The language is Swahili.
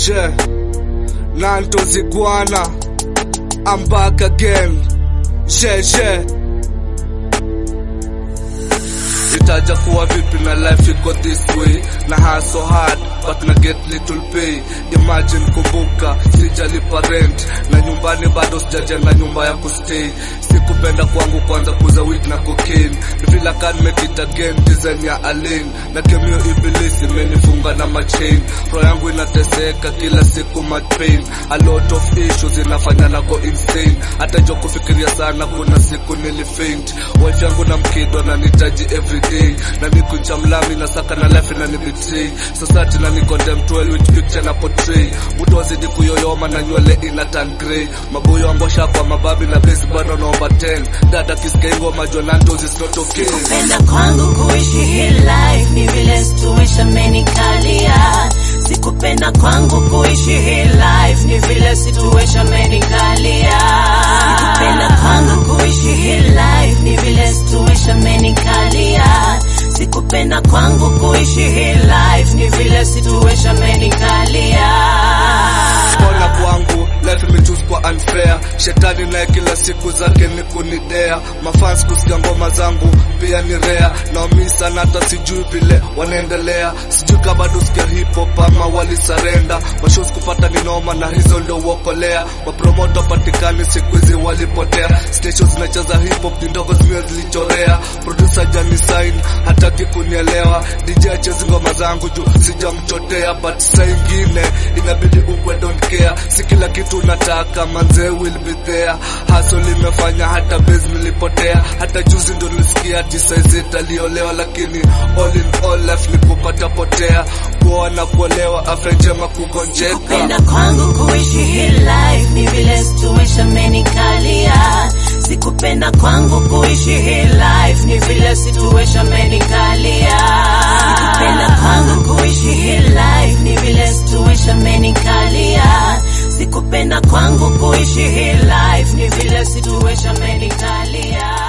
She Nanto Ziguana I'm back again She she itaja kuwa vipi na life iko this way na hustle hard but na get little pay imagine kumbuka sijalipa rent na nyumbani bado sijajenga nyumba ya kustay sikupenda kwangu kwanza kuza weed na cocaine ni vile kan make it again design ya alien na kemio ibilisi imenifunga na machain roho yangu inateseka kila siku much pain a lot of issues inafanya na go insane hata jo kufikiria sana kuna siku nilifaint wife yangu na mkido na nitaji everyday na mikuncha mlami na saka na life na nibetray society na ni condemn to hell which picture na portray mtu wazidi kuyoyoma na nywele ina turn grey maboyo ambosha kwa mababi na base bado naomba 10 dada kisikia ngoma jona ndozi is not okay Kupenda kwangu kuishi hii life ni vile situation menikalia. Sikupenda kwangu kuishi hii life ni vile situation menikalia. Sikupenda kwangu kuishi hii life ni vile situation menikalia. Sikupenda kwangu kuishi hii life ni vile situation menikalia. Mbona kwangu life imechoose kwa unfair shetani naye kila siku zake ni kunidea mafans kusikia ngoma zangu pia ni rea naomi sana hata sijui vile wanaendelea sijui kama bado sikia hip hop ama walisarenda mashows kupata ni noma na hizo ndio uokolea mapromoto patikani siku hizi walipotea stations zinacheza hip hop ni ndogo zimio zilichorea producer jani sign hataki kunielewa DJ achezi ngoma zangu juu sijamchotea but saa ingine inabidi ukwe don't care si kila kitu nataka manze will be there haso limefanya hata base nilipotea hata juzi ndo nilisikia ati saizi italiolewa lakini all in all life ni kupata potea kuoa na kuolewa afya njema kugonjeka Kupenda kwangu kuishi hii life ni vile situation menikalia. Sikupenda kwangu kuishi hii life ni vile situation menikalia. Sikupenda kwangu kuishi hii life ni vile situation menikalia. Sikupenda kwangu kuishi hii life ni vile situation menikalia.